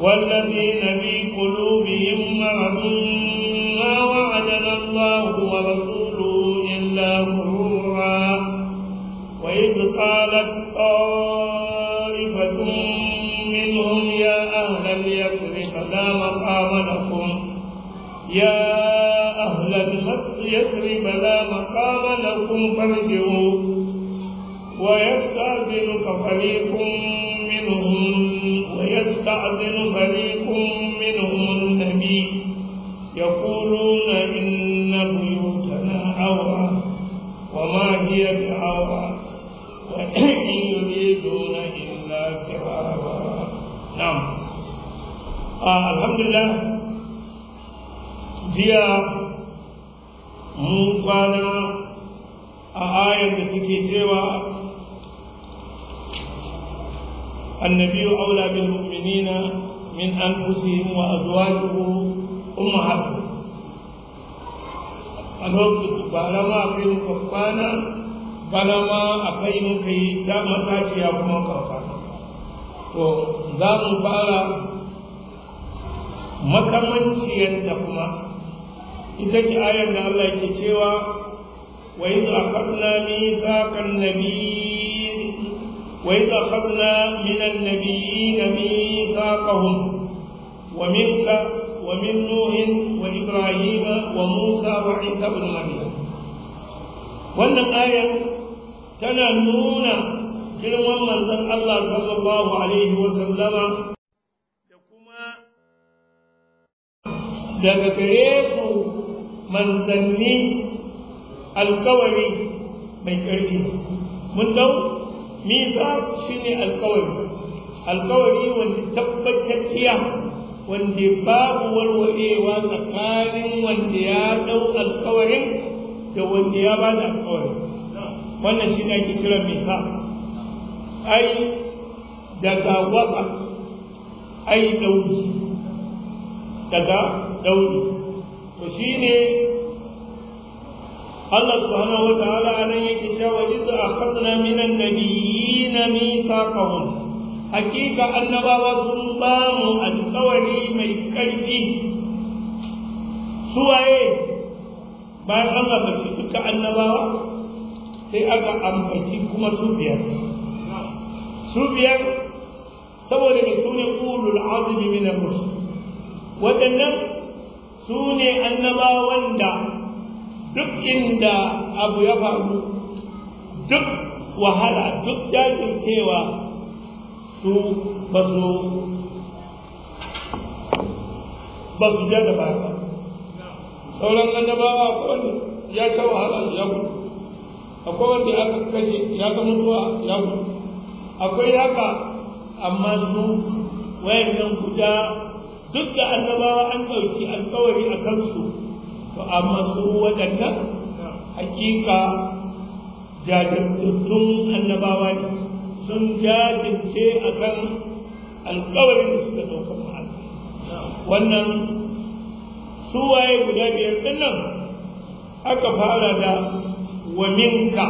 والذين في قلوبهم مرض ما وعدنا الله ورسوله إلا غرورا وإذ قالت طائفة منهم يا أهل اليثرب لا مقام لكم يا أهل يثرب لا مقام لكم فارجعوا ويستأذنك فريق منهم ويستأذن فريق منهم النبي يقولون إن بيوتنا عورة وما هي بعورة وإن يريدون إلا فرارا نعم آه الحمد لله jiya mun kwana a ayar da suke cewa النبي أولى بالمؤمنين من أنفسهم وأزواجه أمهاتهم a lokacin bara ma a kai muka kwana bana ma a kai muka yi da matashiya kuma karfa to za mu fara makamanciyarta kuma ita ce ayar da Allah yake cewa wa iz akhadna mithaqan nabiyyin wa iz akhadna min an-nabiyyin mithaqahum wa minka wa min nuh wa ibrahim wa musa wa isa ibn maryam wannan ayar tana nuna girman manzon Allah sallallahu alaihi wa sallama da kuma daga gare su manzanni alkawari mai ƙarfi mun dau misa shi ne alkawari alkawari wanda tabbatacciya wanda babu warwarewa tsakanin wanda ya dau alkawarin da wanda ya ba da alkawarin wannan shi ne ake kira misa ai daga waka ai dauki daga dauri to shine Allah subhanahu wa ta'ala anan yake cewa idza akhadna minan nabiyyin mithaqahum hakika annabawa sun ba mu alƙawari mai ƙarfi suwaye bayan Allah ba shi duka annabawa sai aka ambaci kuma su biyar su biyar saboda mai sune ulul azmi min ar-rusul waɗannan su ne annabawan da duk inda abu ya faru duk wahala duk jajircewa su ba su ba su ja da baya sauran annabawa akwai wanda ya sha wahala ya mutu akwai wanda aka kashe ya ga mutuwa ya mutu akwai haka amma su wayannan guda duk da annabawa an ɗauki alkawari a kansu to amma su waɗannan hakika jajirtattun annabawa ne sun jajirce a kan alkawarin da suka ɗauka ma'ana wannan su waye guda biyar ɗin nan aka fara da wa minka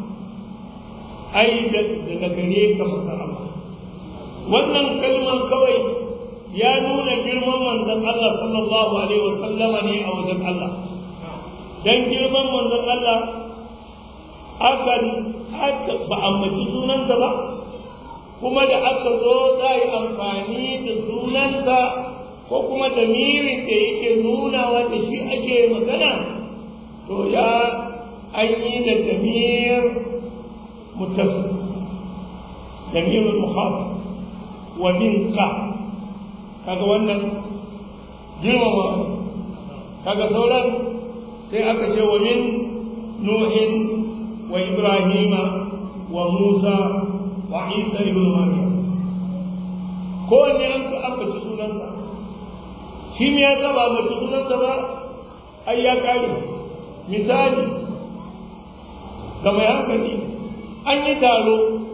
ai daga gare ka masarama wannan kalmar kawai ya nuna girman manzon Allah sallallahu alaihi wasallama ne a wajen Allah dan girman manzon Allah akan aka ba ambaci sunansa ba kuma da aka zo za yi amfani da sunansa ko kuma da mirin da yake nuna wanda shi ake magana to ya an yi da damir mutasu damirul muhafif wa minka kaga wannan girmama kaga sauran sai aka ce wa min nuhin wa ibrahima wa musa wa isa ibn maryam kowanne an ka ambaci sunansa shi me ya saba ambaci sunansa ba ai ya kare misali ga mai hankali an yi taro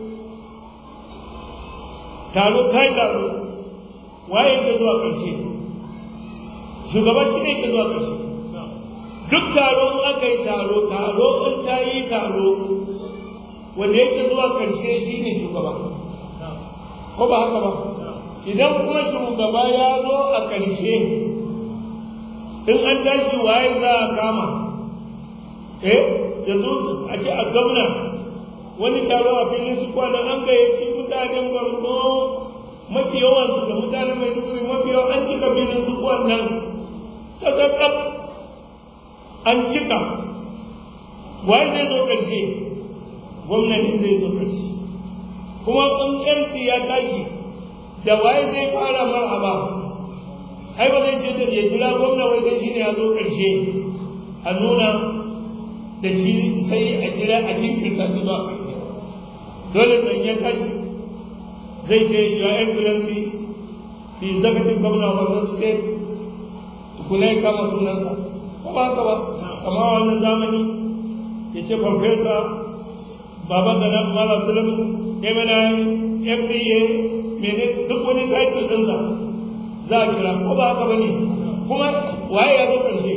taro kai taro waye ke zuwa ƙarshe shugaba shi ne ke zuwa ƙarshe duk taro in aka yi taro taro in ta yi taro wanda yake zuwa ƙarshe shi ne shugaba ko ba haka ba idan kuma shugaba ya zo a ƙarshe in an tashi waye za a kama eh yanzu a ce a gwamna wani taro a filin su kwanan an gayyaci mutanen borno mafi yawansu da mutanen mai duguri mafi yawan an cika filin su kwanan ta kakkaf an cika waye zai zo ƙarshe gwamnati zai zo ƙarshe kuma ƙunƙarci ya tashi da waye zai fara marhaba ai ba zai ce da ya jira gwamna wai sai shine ya zo ƙarshe a nuna da shi sai a jira a jinkirta su zuwa ƙarshe dole zan ya tashi zai ce your excellency the executive governor of the state tukuna ya kama sunansa ko ba haka ba kama wannan zamani ya ce farfesa baba da na mala sulam mni fda mene duk wani title ɗinsa za a kira ko ba haka ba ne kuma waye ya zo ƙarshe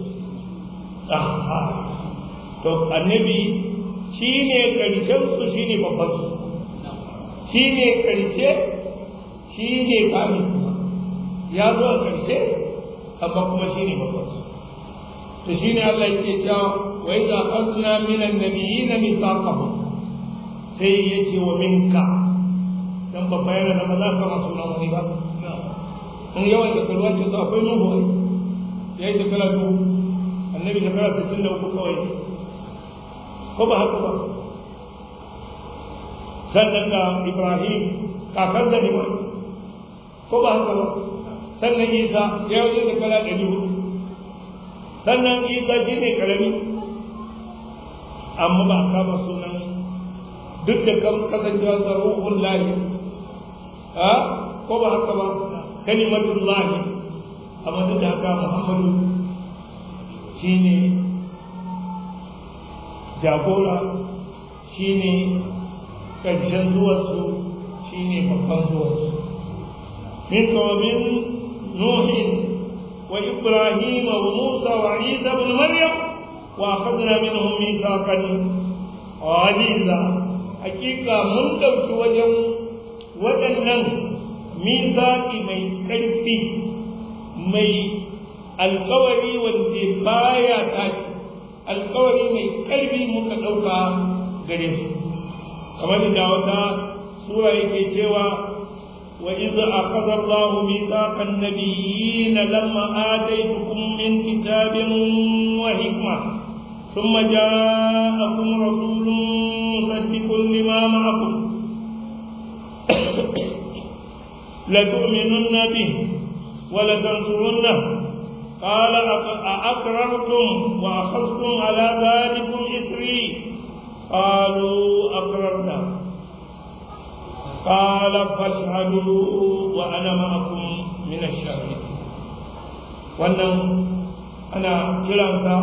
to annabi shi ne ƙarshen su shi ne babban su shi ne ƙarshe shi ne kamin kuma ya zo a ƙarshe amma kuma shi ne babban su to shi ne Allah yake cewa wa idza akhadna min an-nabiyyin mithaqahum sai yace wa minka dan babba yana da maza kama sunan wani ba in yawan shekaru ake so akwai nuhu ai ya yi shekara dubu annabi shekara sittin da uku kawai ko ba haka ba sannan ga ibrahim kakar da ne ko ba haka ba sannan isa ya yi shekara ɗari hudu sannan isa shi ne ƙarami amma ba a kama sunan duk da kasancewa sa ruhun lahi ko ba haka ba kalimatullahi amma duk da haka muhammadu shine jagora shine ƙarshen zuwarsu shine babban zuwarsu min kawamin nuhin wa ibrahim wa musa wa isa ibn maryam wa akhadna minhum mithaqan ghaliza hakika mun dauki wajen waɗannan mizaki mai ƙarfi mai alkawari wanda baya tashi alkawari mai ƙarfi muka ɗauka gare su kamar da wata sura yake cewa wa idza akhadha Allah mithaqa an-nabiyyin lamma ataytukum min kitabin wa hikma thumma ja'akum rasulun musaddiqun lima ma'akum لتؤمنن به ولتنصرنه قال أأقررتم وأخذتم على ذلكم إثري قالوا أقررنا قال فاشهدوا وأنا معكم من الشاهدين wannan ana kiransa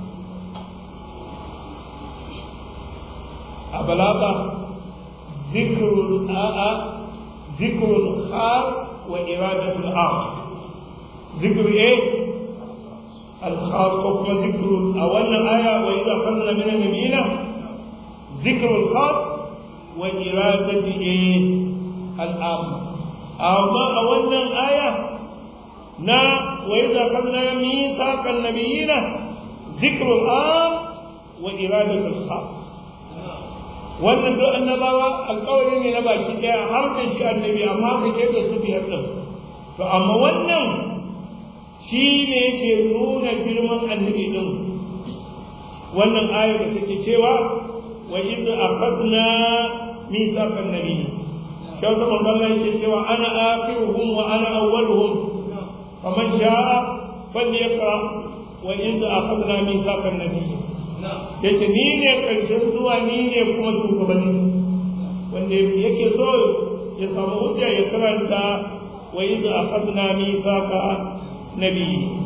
a balaga zikrul a'a ذكر الخاص وإرادة العام ذكر إيه؟ الخاص وكما ذكر أولا آية وإذا أخذنا من النبيين ذكر الخاص وإرادة إيه؟ العام أما أولا آية نا وإذا أخذنا ميثاق النبيين ذكر العام وإرادة الخاص wannan duk annabawa alƙawari ne na baki ɗaya har da shi annabi amma ka ke da su biyar ɗin to amma wannan shi ne ke nuna girman annabi ɗin wannan aya da take cewa wa idh akhadna mithaqan nabiy shau ta manzon yake cewa ana akhiruhum wa ana awwaluhum faman sha'a falyaqra wa idh akhadna mithaqan nabiy ya ce ni ne ƙarshen zuwa ni ne kuma shugabanni wanda yake so ya samu hujja ya karanta wa yi za a fasna mifaka nabi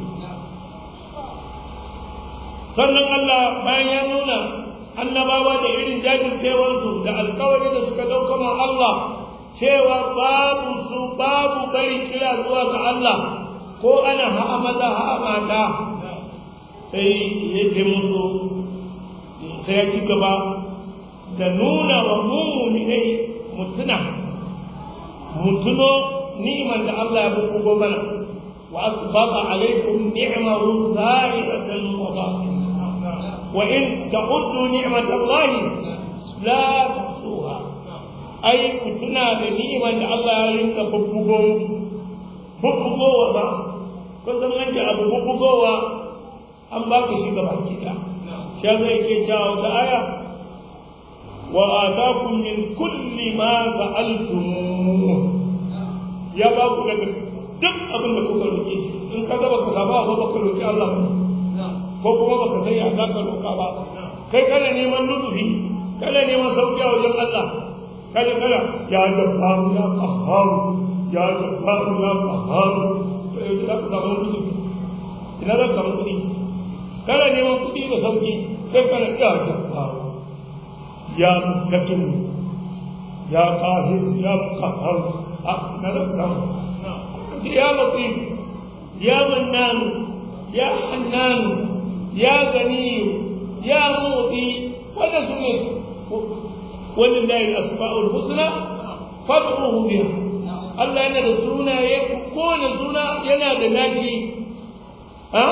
sannan Allah bayan ya nuna annabawa da irin jajircewarsu da alkawari da suka ɗauka ma Allah cewa babu su babu bari kira zuwa ga Allah ko ana ha'a maza ha'a mata sai ya ce musu sai ya ci gaba da nuna wa mummuni mutuna mutuno ni'man da Allah ya bugo mana wa asbaqa alaikum ni'mahu za'iratan wa batinah wa in ta'uddu ni'matallahi la tuhsuha ai ku tuna da ni'man da Allah ya rinka bubbugo bubbugowa ba kusan an ji abu bubbugowa an baka shi gaba ki da shi zai ke cewa wata aya wa atakum min kulli ma sa'altum ya ba ku daga duk abin da kuka roke shi in ka ga baka samu abu baka roki Allah ko kuma baka sai ya ka roka ba kai kana neman nufi kana neman sauki a wajen Allah kada kada ya jabbaru ya qahharu ya jabbaru ya qahharu sai da ka samu nufi ina da ka kuɗi kana neman kuɗi da sauki kai kana ya jabbaru ya mutakin ya qahir ya qahhar na da samu ya latif ya mannan ya hannan ya gani ya mu'ti wanda su ne walillahi al-asma'ul husna fad'uhu biha Allah yana da sunaye kowane suna yana da naci ha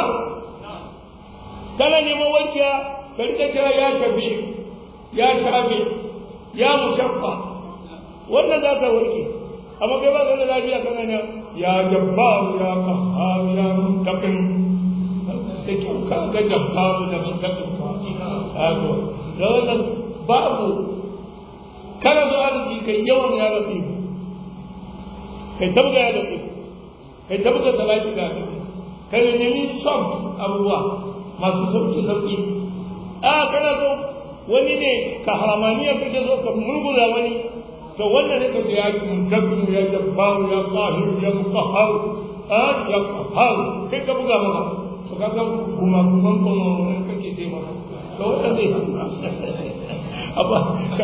kana neman wankiya ka rika kira ya shafi ya shafi ya mushaffa wannan za ta warke amma kai ba ka da lafiya kana ne ya jabbar ya qahhar ya muntaqim da kyau ka ga jabbar da muntaqim ka ato da wannan babu kana zo arziki kai yawan ya rafi kai tabga ya rafi kai tabga salati da kai ne nemi soft abubuwa masu sauki sauki a kana zo wani ne ka haramaniya kake zo ka murgula wani to wannan ne kace ya mudabbir ya jabbar ya qahir ya muqahhar a ya qahhar kai ka buga maka to kaga kuma kuma kuma ne kake dai maka to wannan dai abba ka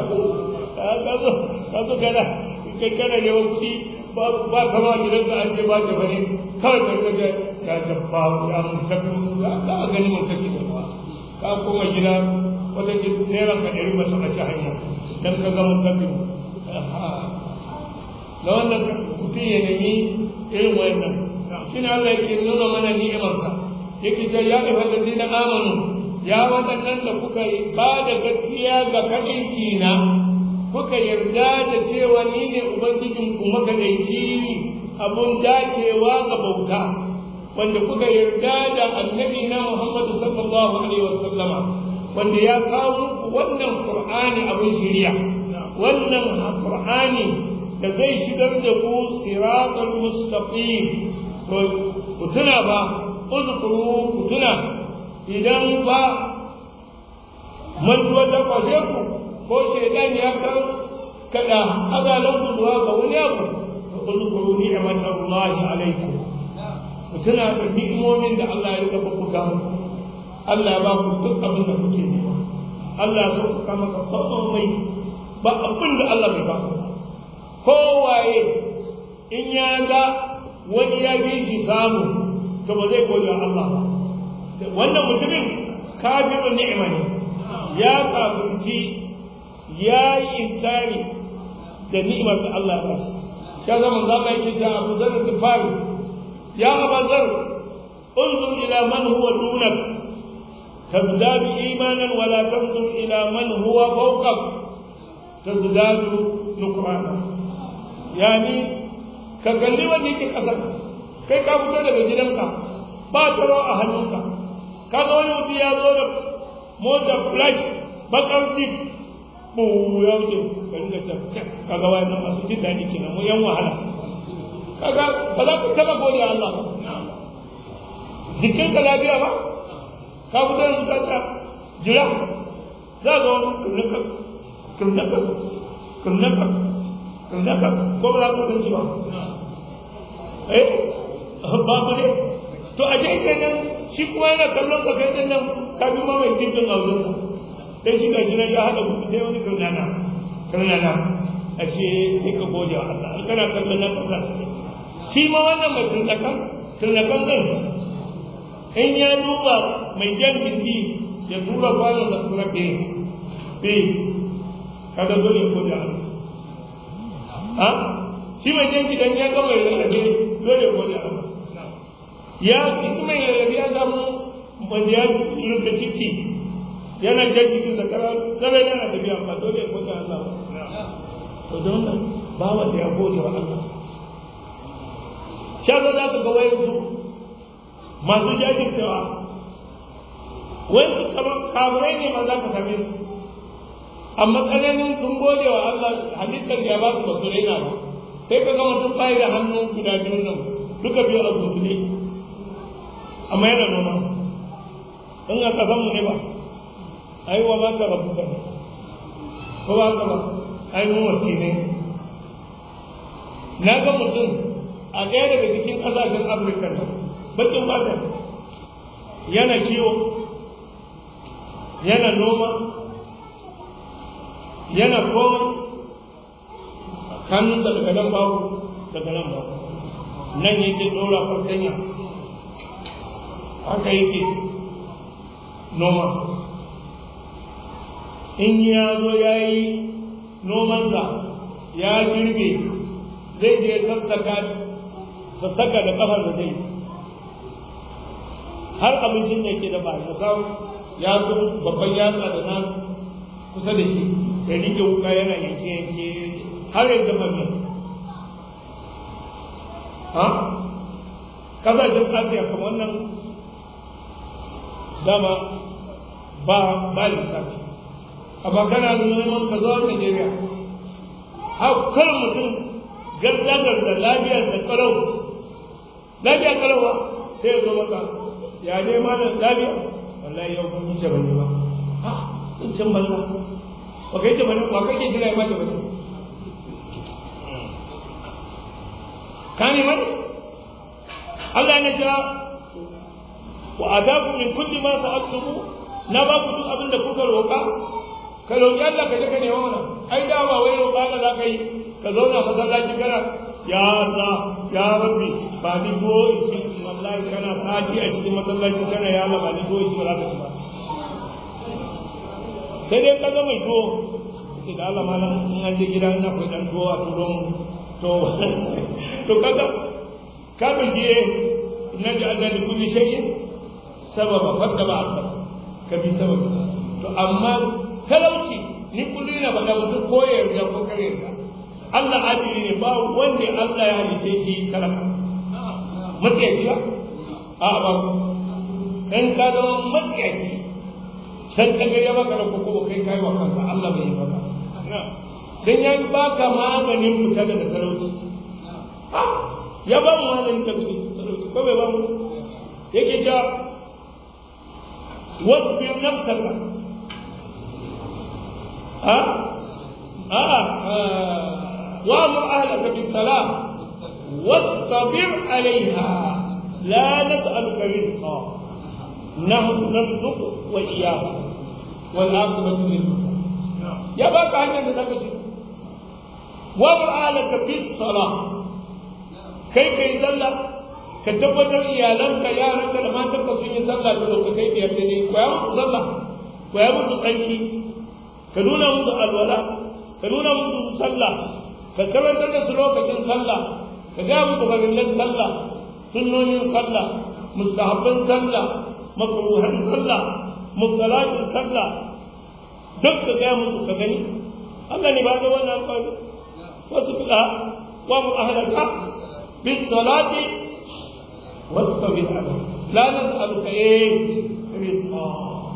ka zo ka zo kana kai kana ne wani ba kama gidan da an je ba ta bane kawai ka kaje ya jabbar ya mudabbir ya ka gani mutaki da ka koma gida wata naira ka ɗari masu a ci hanya don ka gama kafin da wannan mutum ya nemi irin wannan shi ne Allah yake nuna mana ni'imarsa yake ce ya ɗafa da zina amanu ya waɗannan da kuka ba da gaskiya ga kaɗaici na kuka yarda da cewa ni ne ubangijin ku makaɗaici abun dacewa ga bauta wanda kuka yarda da annabi na Muhammadu sallallahu alaihi wasallama wanda ya kawo wannan Qur'ani abin shiriya wannan Qur'ani da zai shigar da ku siratal mustaqim to ku tuna ba uzkuru ku tuna idan ba mantuwa ta kwashe ku ko shaidan ya kan kada azalan ku zuwa ga wani abu to uzkuru ni'matallahi alaikum ku tuna da ni'imomin da Allah ya rika buga muku Allah ya ba ku duk abin da kuke nema Allah ya sauka maka komai ba abin da Allah bai ba ku kowaye in ya ga wani ya bi shi samu to ba zai gode Allah ba wannan mutumin kafirun ni'ima ne ya kafirci ya yi inkari da ni'imar da Allah ba shi ya zama za ka yi ta Abu Zar Tifari ya Abu Zar انظر إلى من هو دونك تزداد إيمانا ولا تنظر إلى من هو فوقك تزداد نكرانا يعني ككلي وجهك كسر kai ka fito daga gidanka ba taro a hannunka ka ga wani mutum ya zo da mota flash bakar jeep bu ya wuce ka ringa ce ka ga wani masu jin daɗi kenan mu yan wahala kaga ba za ku taɓa gode Allah ba jikinka lafiya ba ka fito da mutata jira za ga wani kirnaka kirnaka kirnaka kirnaka ko ba za ku ganci ba eh babu ne to a je kenan shi kuma yana kallon ka kai nan ka bi ma mai kirkin auzun ka sai shi ga jira ya haɗa kuɗi sai wani kirnana kirnana a ce sai ka gode wa Allah in kana kallon nan ka shi ma wannan mai kirnakan kirnakan zan in ya duba mai jan gindi ya tura kwanon da tura be be kaga dole ko da ha shi mai jan gidan ya gama rarrabe dole ya gode Allah ya ita mai rarrabe ya samu wanda ya rufe ciki yana jan cikin da kara kare yana tafiya ba dole ya gode Allah ba to don nan ba wanda ya gode wa Allah shi za ka ga wayansu masu jajircewa wayansu kamurai ne ma za ka same su amma tsananin sun gode wa Allah halittar da ya ba su ba su raina ba sai ka ga mutum bai da hannu guda biyun nan duka biyu a zuzzule amma yana noma in a kasan mu ne ba ai wa ma ka rabu ka ko ba ka ba ai mu wasi ne na ga mutum a ɗaya daga cikin ƙasashen afirka nan bakin bata yana kiwo yana noma yana komai hannunsa daga nan babu daga nan babu nan yake ɗora farkanya haka yake noma in ya zo ya yi nomansa ya girbe zai je sassaka sassaka da kafar da zai har abincin da yake da ba ya samu ya zo babban yatsa da nan kusa da shi ya rike wuka yana yanke yanke har yanzu mabiya ha kasashen asiya kamar wannan dama ba ba lissafi amma kana neman ka zo Najeriya har kar mutum gargagar da lafiyar da kalau lafiya kalauwa sai ya zo maka ya ne ma da lafiya wallahi yau kun yi bane ba ha in san banza ba kai ce bane ba kai ke jira ya mace bane ka ne mai Allah ya ce wa ataku min kulli ma sa'altumu na ba ku duk abin da kuka roƙa ka roƙi Allah ka je ka nema mana ai da ba wai roƙa da za ka yi ka zauna masallaci kana ya Allah ya rabbi ba ni ko in ci wallahi kana sati a cikin masallaci kana ya Allah ba ni ko in ci ba za ka ci ba sai dai ka ga mai tuwo ce da Allah malam in an je gida ina akwai dan tuwo a turo mu to to kaga ka biye inna ja'alna li kulli shay'in sababa fadda ba ka bi sababa to amma talauci ni kullu ina faɗa mutum ko ya yarda ko kare yarda Allah adili ne ba wanda Allah ya halice shi talaka matsiyaci ba a ba in ka zama matsiyaci san ka ga ya baka da koko kai kai wa kanka Allah bai yi baka dan ya baka maganin fita daga talauci ya ba mu maganin talauci ko bai ba mu yake cewa واصبر نفسك ها ها وامر اهلك بالصلاه واصطبر عليها لا نسالك رزقا نحن نرزق واياك والعاقبه للمتقين يا بابا عندنا نفسي وامر اهلك بالصلاه كيف يذلك ka tabbatar iyalanka yaranka da matanka sun yi sallah da lokacin biyar da ne koya musu sallah koya musu tsarki ka nuna musu alwala ka nuna musu sallah ka karantar da su lokacin sallah ka ga musu farillan sallah sunnonin sallah mustahabban sallah makruhan sallah mubtalatin sallah duk ka ga musu ka gani Allah ne ba da wannan alƙawari wasu fida wa mu ahlaka bis salati واصطبر عليه لا نسألك ايه رزقا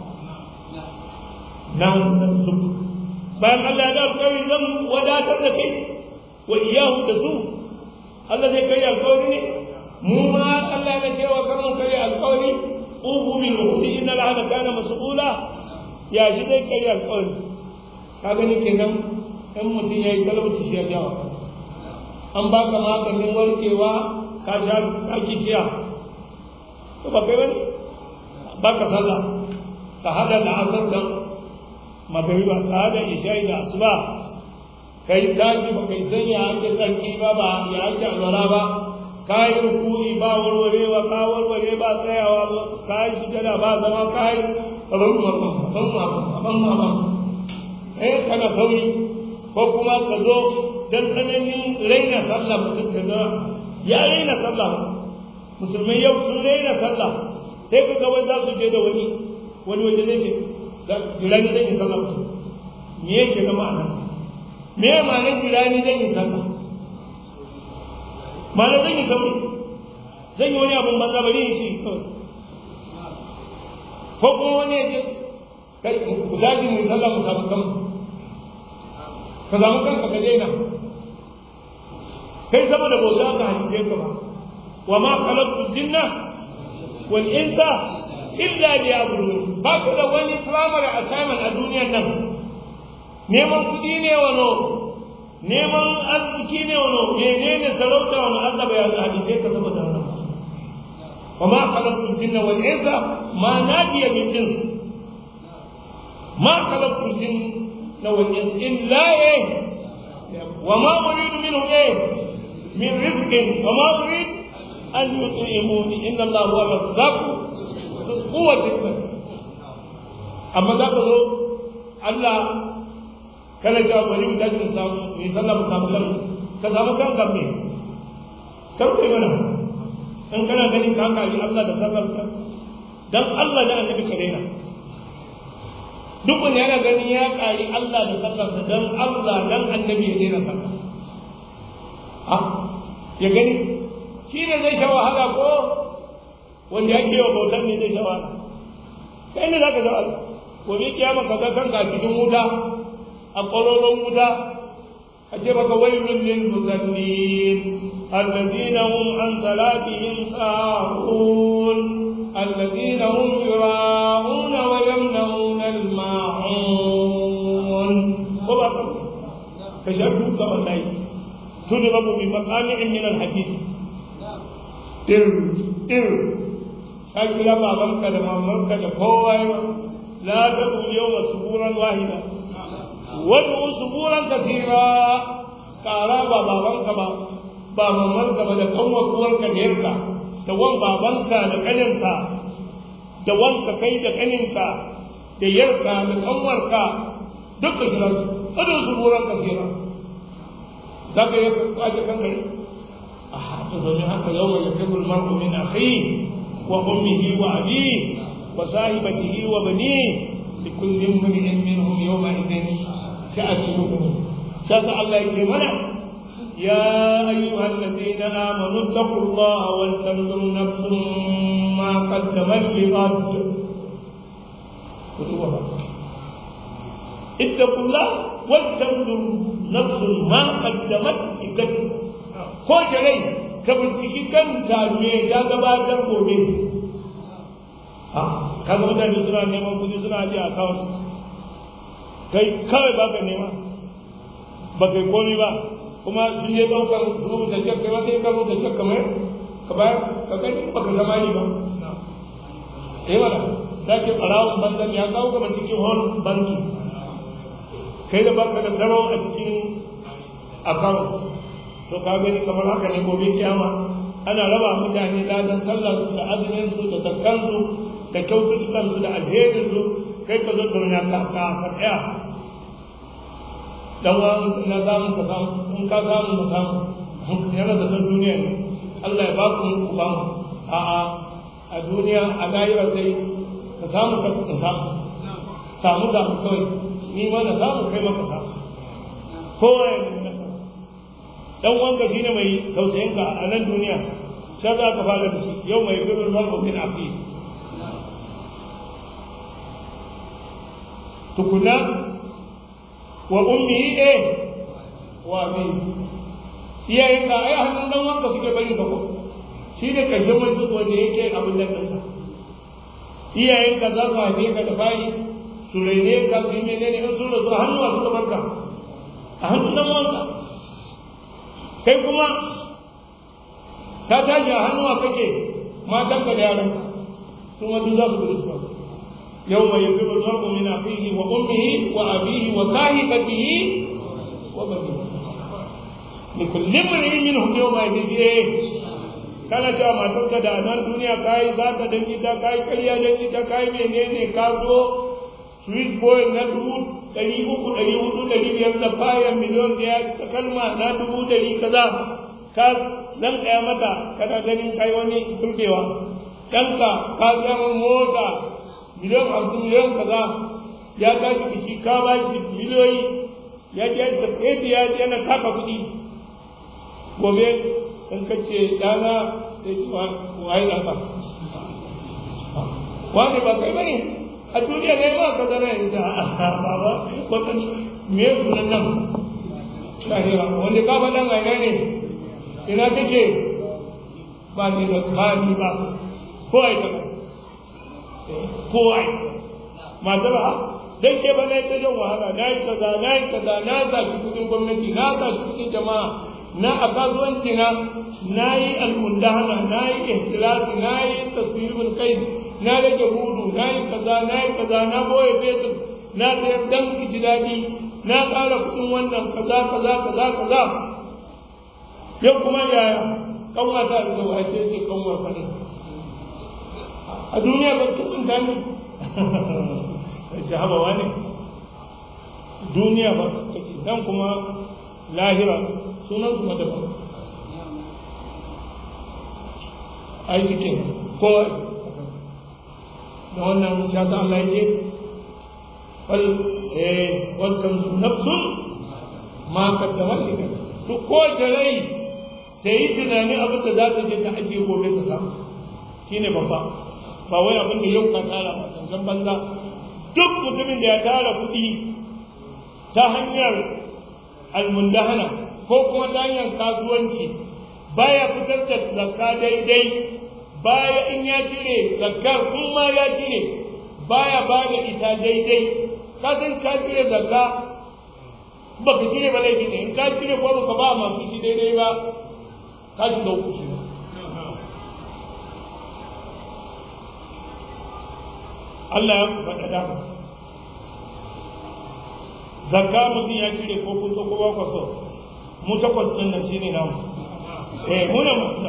نحن نرزقك bayan Allah ya alƙawari zan wadatar da kai wa iyahu da su Allah zai kai alƙawari ne mu ma Allah ya cewa kar mu kai alƙawari ubu bil ukhti inna al-ahda kana mas'ula ya shi zai kai alƙawari ka gani kenan in mutum yayi talauci shi ya jawo an baka maganin warkewa ka sha ka kishiya to ba kai bane ba ka sallah ka hada da asar da magariba ka hada isha'i da asuba kai tashi ba kai san ya ake tsarki ba ba ya ake alwala ba ka yi rukuni ba warwarewa ka warware ba tsayawa ba ka yi sujada ba zama ka yi abin mamman abin mamman abin mamman eh kana sauri ko kuma ka zo dan tsananin raina sallah mutum ka ga ya raina sallah musulmai yau sun raina sallah sai ka ga wai za su je da wani wani waje zai ce jirani zan yi sallah mutum me yake na ma'ana me ya ma'anar jirani zan yi sallah ma'ana zan yi sauri zan yi wani abun banza bari yi shi kawai ko kuma wani ya ce kai ku daji mu sallah mu samu kanmu ka samu kanka ka daina kai saboda bauta ka halice ka ba wa ma khalaqtu jinna wal insa illa liya'budun ba ku da wani primary assignment a duniyar nan neman kuɗi ne wano neman arziki ne wano menene sarauta wani Allah bai halice ka saboda wannan wa ma khalaqtu jinna wal insa ma nadiya min jins ma khalaqtu jinna wal insa illa eh وما أريد منه إيه من رزق وما أريد أن يطعموني إن الله هو الرزاق قوة المسيح أما ذاك ذو الله kala jawa bari mu dace samu mu sallah mu samu kan ka samu kan kan me kar kai mana in kana ganin ka kali Allah da sallar ka dan Allah da annabi ka daina duk wanda yana ganin ya kari Allah da sallarsa dan Allah dan annabi ya daina sallah a ya gani shi ne zai sha wahala ko wanda yake wa bautar ne zai sha wahala kai ne za ka sha wahala gobe kiyama ka ga kanka a cikin wuta a ƙwaroron wuta a ce maka wailun lil musallin alladhina hum an salatihim sahun alladhina hum yura'una wa yamna'una al-ma'un ko ba ka sha duka wallahi تضرب بمقامع من الحديد تر تر شكل بابنك لمامنك لقوة لا تقول اليوم سبورا واحدا وادعو سبورا كثيرا كارا بابنك با بابنك با da kanwa kuwarka da yarka da wan babanka da kaninka da wanka kai da kaninka da yarka da kanwarka duka kira su adu suburan kasira za ka yi kwaje kan gari a haka domin haka yau mai yafi mar'u min akhi wa ummihi wa abi wa sahibatihi wa bani li kulli imrin minhum yawma idin sha'atu yughni shasa Allah yake mana يا أيها الذين آمنوا اتقوا الله ولتنظر نفس ما قدمت لغد اتقوا الله ولتنظر نفس ما قدمت لغد ko rai ka binciki kanta me ya gabatar gobe ha ka ga mutane suna neman kudi suna aje account kai kawai ba ka nema ba kai komi ba kuma sun je ɗaukar rubuta cek kai wata ka rubuta cek kamar ka bayar ka kai ba ka zama ni ba eh wala za ke ɓarawun banzan ya kawo gaba cikin hon banki kai da baka da tsaro a cikin account to ka gani kamar haka ne gobe kiyama ana raba mutane ladan sallar su da azumin su da zakkan su da kyaututtukan su da alherin su kai ka zo tunan ka ka tsaya dan wa na samu ka samu in ka samu ka samu yana da san duniya ne Allah ya ba ku ku ba mu a a a duniya a lahira sai ka samu ka samu samu samu kawai ni ma na samu kai maka samu kowa ya dan wanka shine mai tausayin ka a nan duniya sai za ka fara da shi yau mai birnin mar'u min afi tukuna wa ummihi eh wa min iyayen ka ai hannun dan wanka suke bari ka ko shi ne kashin mutum wanda yake abin da kanka iyayen ka za su haife ka da bayi su raine ka su yi menene in sun rasu hannuwa suka barka a hannun dan wanka kai kuma ka tashi a hannuwa kake matanka da yaranka sun wadu za su gudu su yau mai yafi mar'u min afihi wa ummihi wa abihi wa sahibatihi wa bani ni kullum min minhum yawma idin kana cewa matarka da nan duniya kai za ta dan gida kai ƙarya dan gida kai menene ka zo swiss boy na dubu ɗari uku ɗari hudu ɗari biyar da fayan miliyon ɗaya ta kalma na dubu ɗari kaza ka nan ɗaya mata kana ganin kai wani burgewa ɗanka ka zama mota miliyon hamsin miliyon kaza ya tashi biki ka ba shi miliyoyi ya je da fefe ya je na taka kuɗi gobe in ka ce ɗana sai ce waye ɗanka wani ba kai bane a duniya ne ba ka zara yanzu a baba wata me sunan nan lahira wanda ka faɗan a ina ne ina kake ba ni da kani ba ko ai ta ko ai matar ha dan ke ba na yi ta jan wahala na yi kaza na yi kaza na zafi kudin gwamnati na zafi kudin jama'a na a kasuwanci na na yi almundahana na yi ihtilasi na yi tasiribul kai na rage hudu na yi kaza na yi kaza na boye fetur na sayar dan ji daɗi na ƙara kuɗin wannan kaza kaza kaza kaza yau kuma yaya kanwa ta da zuwa ce ce kanwa fane a duniya ba ta kunta ne ce haba wani duniya ba kace dan kuma lahira sunan kuma daban ai cikin ko da wannan ya sa Allah ya ce wal eh wal kan nafsun ma kaddamat lika to ko rai ta yi tunani abin da za ta je ta ajiye gobe ta samu shine babba ba wai abin da yau ka tara ba kankan banza duk mutumin da ya tara kuɗi ta hanyar almundahana ko kuma ta hanyar kasuwanci baya fitar da zakka daidai baya in ya cire zakkar in ma ya cire baya ba da ita daidai ka san ka cire zakka ba ka cire ba laifi ne in ka cire ko ba ka ba masu shi daidai ba ka shiga uku shi Allah ya faɗa dama zakka mutum ya cire ko kun so ko ba ku so mu takwas ɗin nan shine namu eh mu ne masu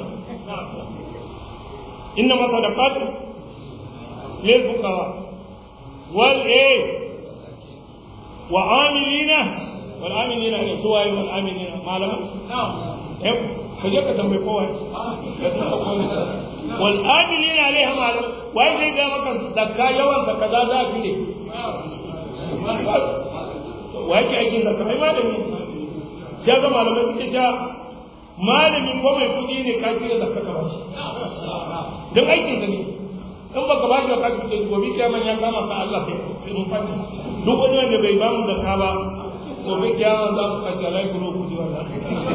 inna ma sadaqatu lil fuqara wal eh wa amilina wal amilina ne suwaye wal amilina malama eh ko je ka tambaye kowa wal amilina alaiha malam wai zai ga maka zakka yawan zakka za za fi ne wai ke aikin zakka ai malami ya ga malamai suke ta malami ko mai kudi ne ka cire zakka ka bashi don aikin da ne in baka ba da kafi ce gobe kiyaman ya kama ka Allah sai sai mun fata duk wani wanda bai ba mu zakka ba gobe kiyaman za mu kace rai guro ku ji wannan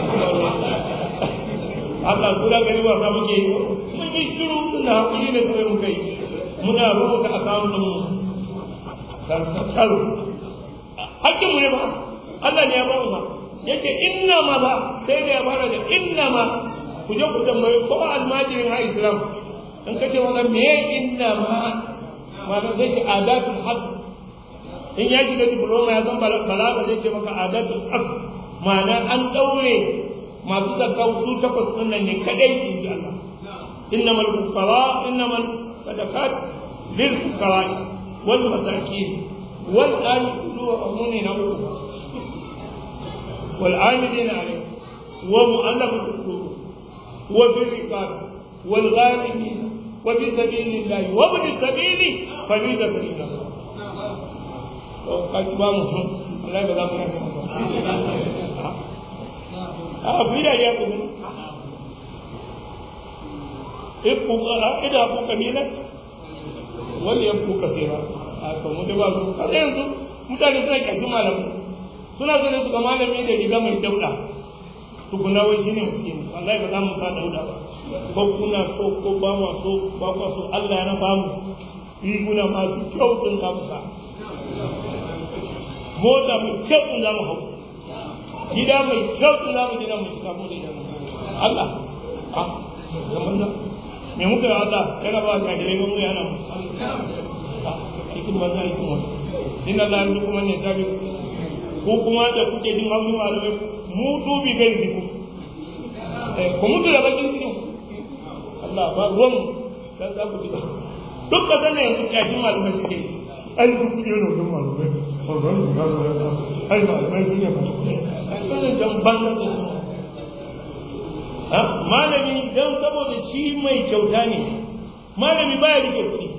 Allah kula gari ba sa muke mun yi shiru da hakuri ne kai mun kai muna rubuta akawun mu karo hakkin mu ne ba Allah ne ya ba mu ba yake inna ma ba sai da ya fara da inna ma ku je ku tambayi ko almajirin ha islam in ka ce wannan me inna ma ma zai ce adatul haq in ya shiga diploma ya san balaga zai ce maka adatul asl ma'ana an daure masu zakka su takwas din nan ne kadai in ji Allah innamal fuqara innamal sadaqat lil fuqara wal masakin wal amiluna wa amuna na uku والعاملين عليه ومؤلف القلوب وفي الرقاب والغالبين وفي سبيل الله وابن السبيل فريضة من الله قد بامهم الله يبارك فيكم a fi da ya kuma iku ida ku kabila wal yaku kasira a to mu da ba su kaza yanzu mutane suna kashin malamu suna so ne su ga malami da riga mai dauda tukuna wai shine miskini wallahi ba za mu sa dauda ba ko kuna so ko ba ma so ba ku so Allah ya na ba mu riguna masu kyau din za mu sa mota mai kyau din za mu hau gida mai kyau din za mu gina mu shiga mu da Allah a zaman nan me muka yi Allah yana ba ka dai mun yana mu aikin ba za a yi kuma inna Allah ya kuma ne sabi ko kuma da kuke jin hausin malamai mutu bi gai ziku ku mutu da bakin cikin Allah ba ruwan dan za ku ji duk ka sanin yanzu kyashin malamai suke an yi kuɗi yana wajen malamai ai ba mai kuke ba wannan jamban ha malami dan saboda shi mai kyauta ne malami baya rike kuɗi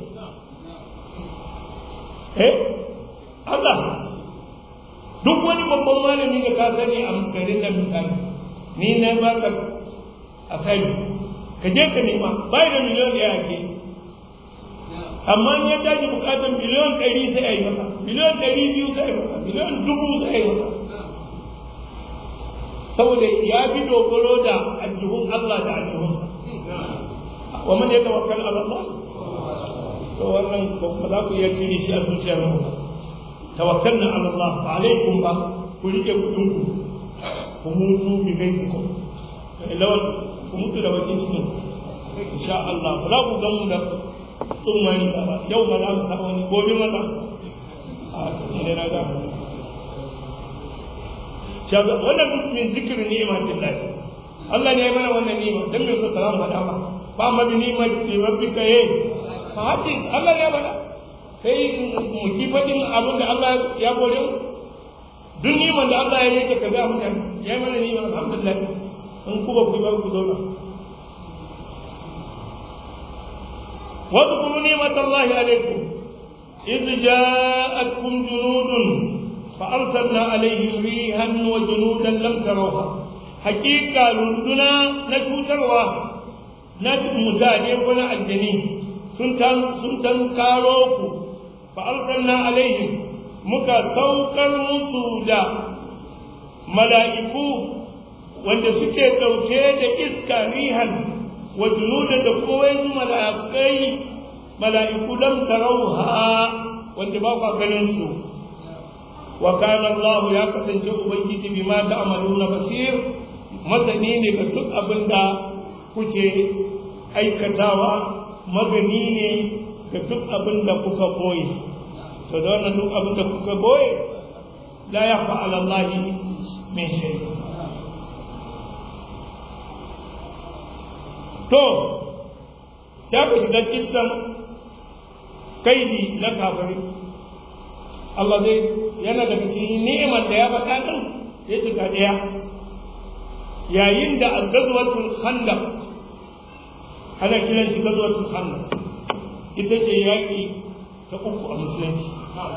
eh Allah duk wani babban malami da ka sani a garin da misali ni na baka asali ka je ka nema bai da miliyan ɗaya ake amma in ya daji bukatar miliyan ɗari sai a yi masa miliyan ɗari biyu sai a yi masa miliyan dubu sai a yi masa saboda ya fi dogaro da aljihun Allah da aljihunsa wa man ya tawakkal ala Allah to wannan ba za ku iya cire shi a zuciyar mu tawakkalna ala Allah fa alaikum ba ku rike kudin ku ku mutu bi gaizikum lawan ku mutu da bakin cikin insha Allah ba za ku ga mu da tsummani ba yau ma za mu samu wani gobe ma za a ne na ga shaga wannan duk min zikirin ni'matin lahi Allah ne ya mana wannan ni'ima dan me ka salamu hada ba fa amma bi ni'mati rabbika ye fa hadi Allah ne ya mana sai mu ki fadin abin da Allah ya gode mu duk ni'man da Allah ya yake ka ga mutane ya mana ni'ima alhamdulillah in ku ba ku ba ku zauna واذكروا نعمة الله عليكم إذ جاءتكم جنود فأرسلنا عليهم ريحا وجنودا لم تروها حقيقة لندنا نشوتروا نجد متاجر ولا الجنين سنتم سنتم كاروكو فأرسلنا عليهم مكا سوكر مسودا ملائكو wanda suke ɗauke da iska rihan wa junudan da kuma wasu mala'ikai mala'iku lam tarauha wanda ba ku ganin su wa kana Allah ya kasance ubangiji bima ta'maluna basir masani ne ga duk abin da kuke aikatawa magani ne ga duk abin da kuka boye to da wannan duk abin da kuka boye la yakhfa 'ala Allah min shay to sai ku shiga kissan kaidi na kafiri Allah zai yana da cikin ni'imar da ya faɗa din ya cika ɗaya yayin da al-ghazwatul khandaq ana kiran shi ghazwatul khandaq ita ce yaƙi ta uku a musulunci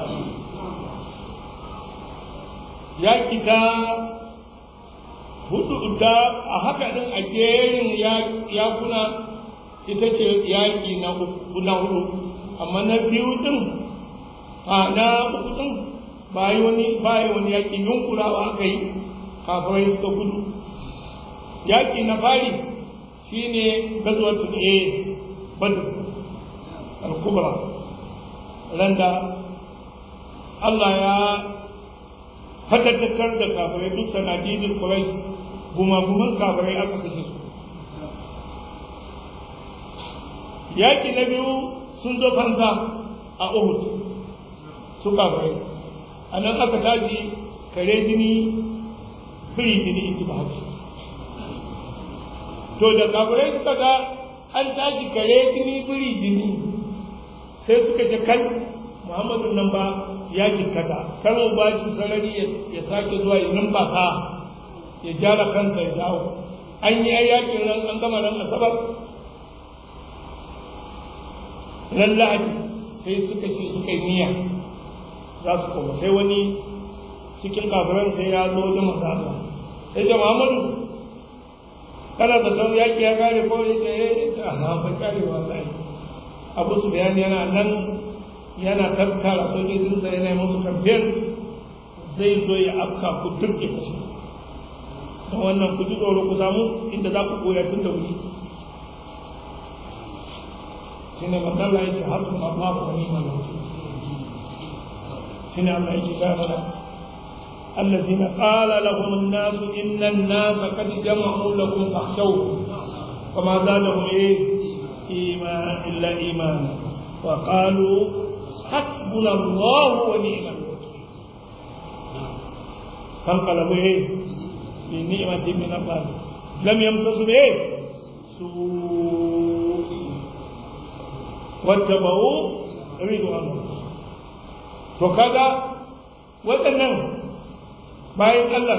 yaƙi ta hudu ta a haka din a jerin yakuna ita ce yaƙi na hudu amma na biyu din a na uku din ba yi wani ba yi wani yaƙi yunkurawa aka yi kafirai ta kudu yaƙi na fari shine gazwatul a badr al-kubra randa Allah ya fatattakar da kafirai duk sanadidin kurai gumaguman kafirai aka kashe su yaƙi na biyu sun zo fansa a uhud su kafirai a nan aka tashi kare jini firi jini in ji ba hausa to da kafirai suka ga an tashi kare jini firi jini sai suka ce kai muhammadu nan ba ya jikkata kar mu ba shi sarari ya sake zuwa ya numfasa ya jara kansa ya dawo an yi yakin ran an gama ran asabar ran lahadi sai suka ce suka yi niyya za su koma sai wani cikin kafiran sai ya zo da masu Allah sai ce Muhammadu kana da don yaki ya kare ko ya ce eh ta na fa kare wallahi Abu Sufyan yana nan yana tattara sojojinsa yana musu kamfen zai zo ya afka ku turke kashi don wannan ku ji tsoro ku samu inda za ku koya tun da wuri shi ne matsala ya ce hasu na ba ku wani mana shi ne Allah ya ce gaya mana الذين قال لهم الناس إن الناس قد جمعوا لكم فاخشوه وما زادهم إيه إيمان إلا إيمانا وقالوا حسبنا الله ونعم الوكيل فانقلبوا ايه بنعمة من الله لم يمسسوا ايه سوء واتبعوا رضوان الله وكذا waɗannan bayan Allah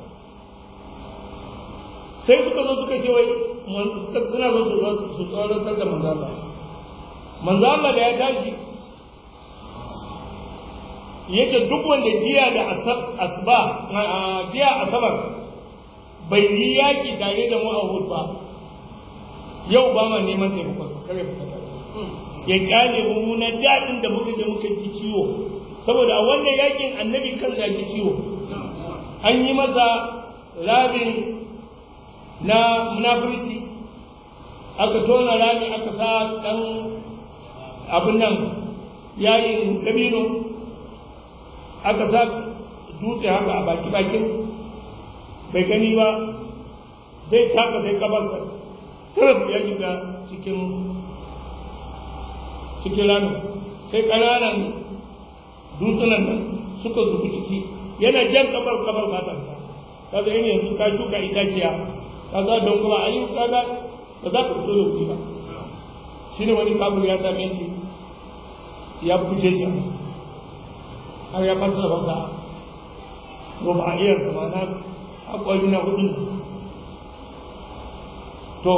sai suka zo suka ce wai suna zo su tsoratar da manzo Allah manzo Allah da ya tashi yace duk wanda jiya da asba jiya asabar bai yi yaki tare da mu a Uhud ba yau ba ma neman taimakon su kare fita tare ya kyale mu na daɗin da muka je muka ji ciwo saboda a wannan yakin annabi kan ya ji ciwo an yi masa rabin na munafurci aka tona rami aka sa ɗan abin nan yayin dabino aka sa dutse haka a baki bakin bai gani ba zai taka sai kabarsa taraf ya shiga cikin cikin ramin sai ƙananan dutsunan nan suka zubi ciki yana jan kabar kabar matarsa kaga yin yanzu ka shuka itaciya ka sa don kuma ayi kaga ba za ka fito da kuɗi ba shi ne wani kabur ya same shi ya fice shi har ya fasa masa goma a iyarsa ma na haƙwari na hudu to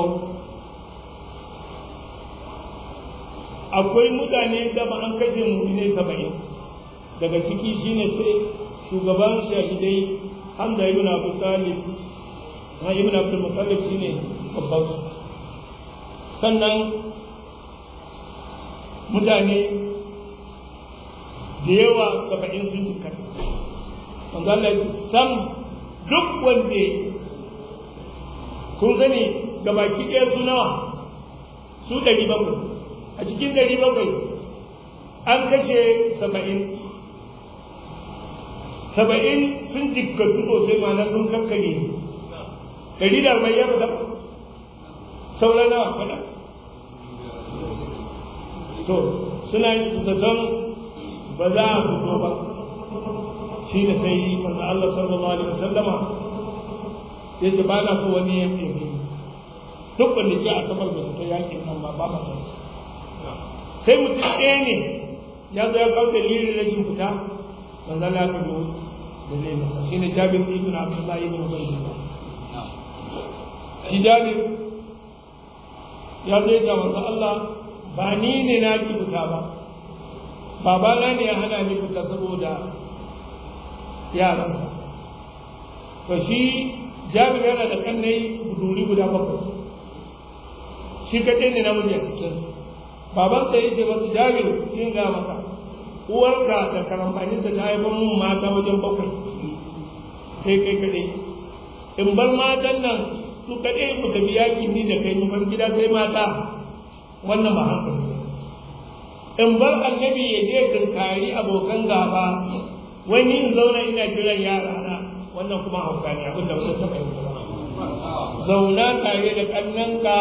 akwai mutane da ba an kashe mummune saba'in daga ciki shine sai shugaban shahidai hamza ibn abu talib ha ibn abdul muttalib shine babban su sannan mutane da yawa saba'in sun jika wanda Allah ya ce sam duk wanda kun sani gabaki ɗaya su nawa su ɗari bakwai a cikin ɗari bakwai an kashe saba'in saba'in sun jikkatu sosai ma'ana sun kankare ɗari da arba'in ya fada sauran nawa fada to suna zaton ba za a fito ba shi da sai manzo Allah sallallahu alaihi wasallama ya ce ba na so wani ya ɗebi duk wanda ke asabar da fito yakin nan ba ba ma sai mutum ɗaya ne ya zo ya kawo dalilin rashin fita manzo Allah ya kawo da zai masa shi ne Jabir ibn Abdullah ibn Ubaydillah shi Jabir ya zo ya manzo Allah ba ni ne na ki fita ba babana ne ya hana ni fita saboda yaransa to shi Jabir yana da kannai buduri guda bakwai shi kaɗai ne namiji a cikin babansa ya ce masu jabir yin ga maka uwarka da karambanin ta haifar mun mata wajen bakwai sai kai kaɗai in bar matan nan su kaɗai ku tafi yaƙi ni da kai bar gida sai mata wannan ba hankali in bar annabi ya je kankari abokan gaba wani in zauna ina jiran yara na wannan kuma hauka ne abin da wani taɓa yi zauna tare da ƙannanka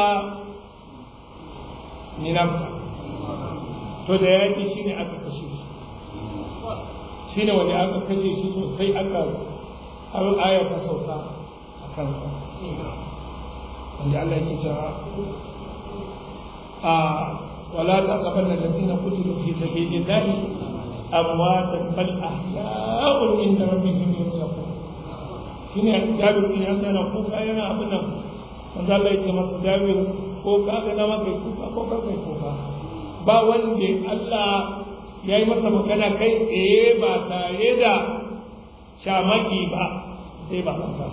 ninamka to da yaƙi shi ne aka kashe shi shi ne wanda aka kashe shi sosai aka har aya ta sauka a kansa wanda Allah yake cewa a wala ta saban da lasina kutilu fi sabilillahi amwatan bal ahya'un inda rabbihim yurzaqun shine Jabir bin Hassan yana kuka yana abin nan wanda Allah yake masa Jabir ko ka ga dama kai kuka ko ka kai kuka ba wanda Allah ya yi masa magana kai tsaye ba tare da shamaki ba sai ba haka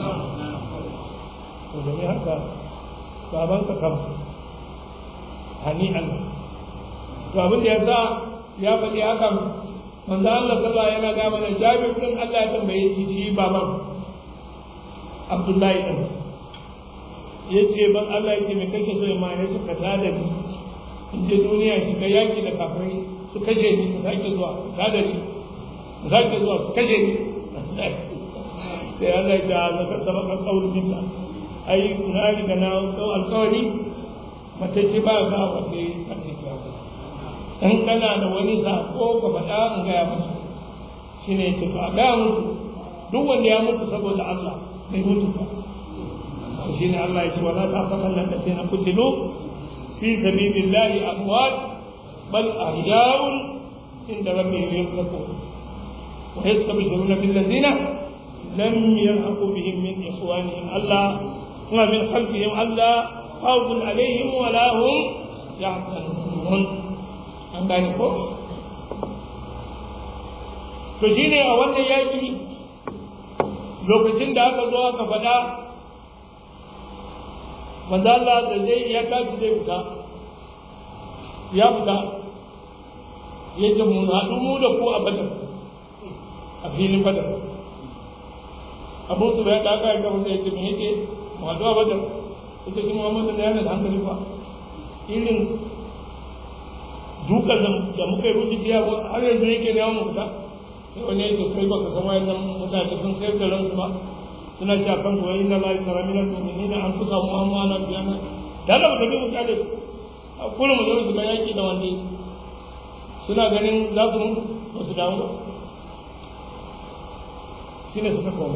to da ne haka baban ka kama hani Allah to abin da ya sa ya faɗi hakan manzo Allah sallallahu yana ga mana Jabir din Allah ya tambaye shi shi baban Abdullahi din ya ce ban Allah yake mai kake so ma ya suka tada ni in je duniya shi ka yaki da kafirai su kashe ni ka sake zuwa tada ni ka sake zuwa su kashe ni sai Allah ya ta zaka sabaka kauli minka ai na riga na dau alkawari mace ce ba ga wa sai a ce ka in kana da wani sako ka faɗa in gaya musu shine ya ce ba ga mutu duk wanda ya mutu saboda Allah bai mutu ba shine Allah ya ce wala ta'tamanna alladhina qutilu fi sabilillahi amwat bal ahya'un inda rabbihim yurzaqun wa yastabshiruna bil ladina lam yalhaqu bihim min ikhwanihim Allah wa min khalfihim Allah khawfun alaihim wa la hum yahzanun an gane ko to shine a wannan yaki lokacin da aka zo aka faɗa manzo Allah da zai ya tashi zai fita ya fita ya ce mu haɗu mu da ku a badar a filin badar abu su bai da aka yi gaba sai ya ce me yake mu haɗu a badar ita shi muhammadu da yana da hankali fa irin dukan da muka yi rubuci biya har yanzu yake neman mu fita sai wani ya ce kai baka san wayannan mutane sun sayar da ransu ba suna ci a kan su wani na lai sara minar mu'minina an fusa mu amma ana biya na da Allah da mu kade su a kullum mu zo su ga yaki da wanda suna ganin za su mutu ba su dawo ba shine suka koma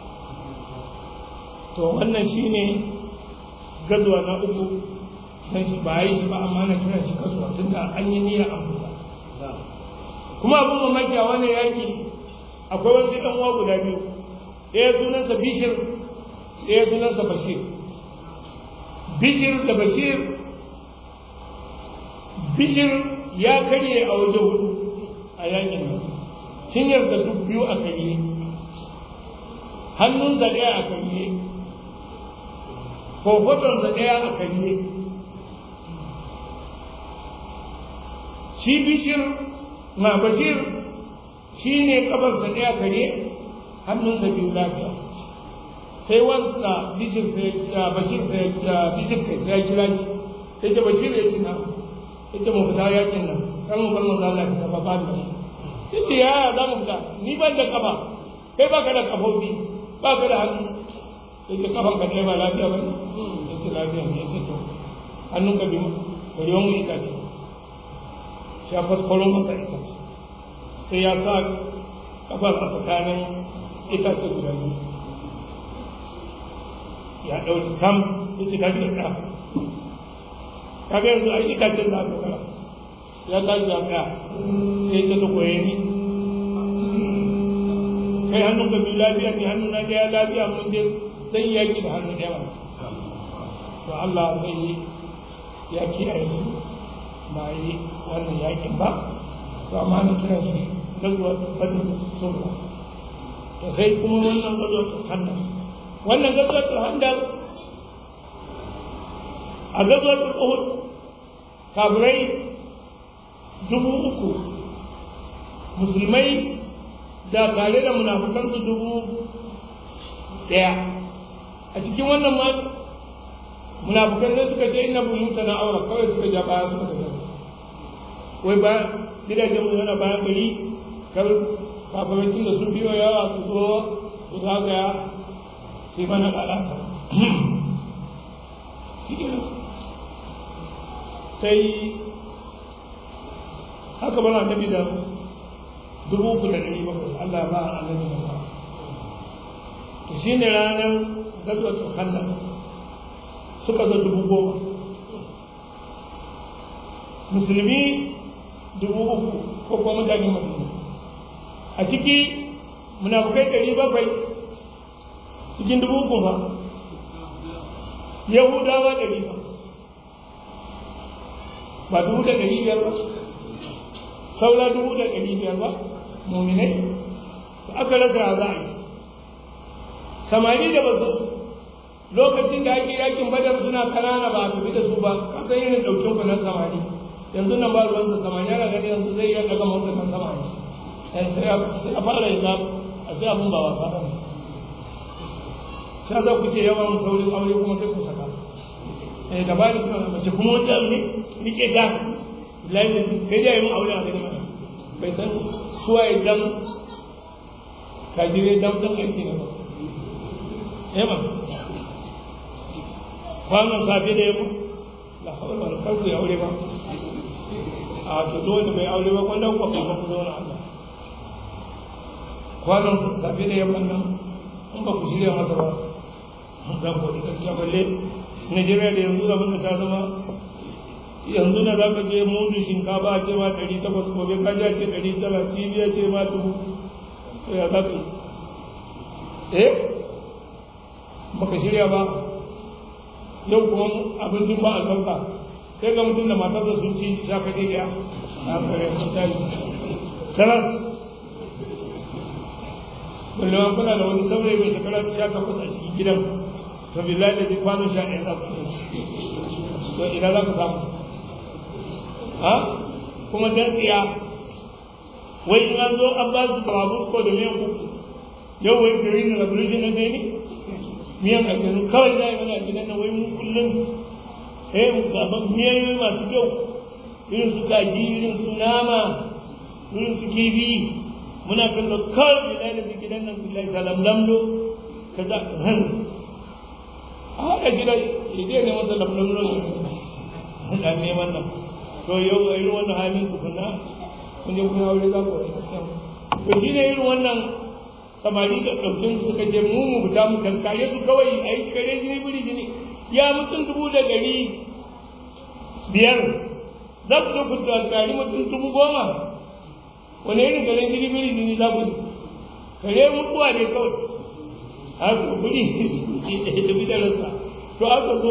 to wannan shine gazuwa na uku dan shi ba yi shi ba amma na kira shi kasuwa tunda an yi niyya an fita kuma abin mamaki a wannan yaki akwai wasu ɗan uwa guda biyu ɗaya sunansa bishir ɗaya sunansa bashir bishir da bashir bishir ya karye a waje hudu a yakin nan cinyar da duk biyu a karye hannunsa ɗaya a karye kofotonsa ɗaya a karye shi bishir na bashir shi ne kafarsa ɗaya kare hannunsa biyu lafiya sai wansa bishir sai bashir sai bishir kai sai ya kira shi ya ce bashir ya ce na ya ce mu fita yakin nan kan mu bar mu zala fita ba ba da ya ce ya za mu fita ni ban da kafa kai ba ka da kafofi ba ka da hannu ya ce kafan ka ɗaya ba lafiya ba ne ya ce lafiya ne ya ce to hannun ka biyu bari wani itace ya fasfaro masa itace sai ya sa kafar a tsakanin itace guda biyu ya ɗauki kam ya ce tashi da ɗaya kaga yanzu a itacen da aka kara ya tashi da ɗaya sai ta ta koye ni kai hannun ka biyu lafiya ne hannun na ɗaya lafiya mun je zan yi yaƙi da hannun ɗaya ba to Allah sai ya kiyaye su ba yi wannan yaƙin ba to amma na kiran shi gazuwa badin sulhu to sai kuma wannan gazuwa handal wannan gazuwa handal a gazuwa uhud kafirai dubu uku musulmai da tare da munafukansu dubu ɗaya a cikin wannan ma munafukan ne suka ce inna buyuta na aura kawai suka ja baya suka tafi wai ba gidajen mu yana bayan gari kar kafarancin da sun biyo yawa su zo su zagaya su yi mana lalata sai haka bana annabi da dubu uku da ɗari bakwai Allah ba a annabi masa to shi ne ranar gazwatul khandaq suka zo dubu goma musulmi dubu uku ko kuma mutane madina a ciki munafukai ɗari bakwai cikin dubu uku ba yahudawa ɗari ba ba dubu da ɗari biyar ba saura dubu da ɗari biyar ba muminai da aka rasa za a yi samari da basu lokacin da ake yakin badar suna kanana ba a tafi da su ba kasan irin ɗaukin ku na samari yanzu nan ba ruwansa samari yana gani yanzu zai iya ɗaga mota kan samari sai a fara yi a sai abin ba wasa ba sha za ku ke yawan saurin aure kuma sai ku saka eh da ba ni kuma mace kuma wata ne rike ta lalle kai da yin aure a daga mana bai san suwaye dam kajire dam dan aiki na ba eh ba kwanan safe da yamma la hawla wala quwwata ya aure ba a to dole bai aure ba kwanda ku ba ku zauna Allah kwanan safe da yamma nan in ba ku shirya masa ba za ku wani gaskiya balle Najeriya da yanzu abin da ta zama yanzu na za ka je mudu shinkafa a ce ma ɗari takwas gobe ka ja ce ɗari tara cibiya ce ma dubu to ya za ka yi eh baka shirya ba yau kuma abin duk ba albarka sai ga mutum da matarsa sun ci shafa ɗaya a kare mutane salas balle ma kuna da wani saurayi mai shekara sha takwas a cikin gidan to billahi da bi kwanon sha ɗaya za ku to ina za ka samu ha kuma dan tsiya wai in an zo an ba su babu ko da miyan kuku yau wai gari na revolution na ne miyan aljanu kawai za a yi mana gidan nan wai mu kullum eh mu gaban miyayoyi masu kyau irin su kaji irin su nama irin su kifi muna kallo kawai da da gidan nan billahi salam lamdo kaza han a haka shi da ide ne masa lamdo da neman nan to yau a irin wannan halin tukuna kun je kun aure za ku wani to shi ne irin wannan samari da ɗaukin suka je mu mu fita mu kankare su kawai a yi kare jini biri jini ya mutum dubu da gari biyar za ku zo ku kankari mutum dubu goma wani irin kare jini biri jini za ku kare mutuwa ne kawai haka biri da bidararsa to aka zo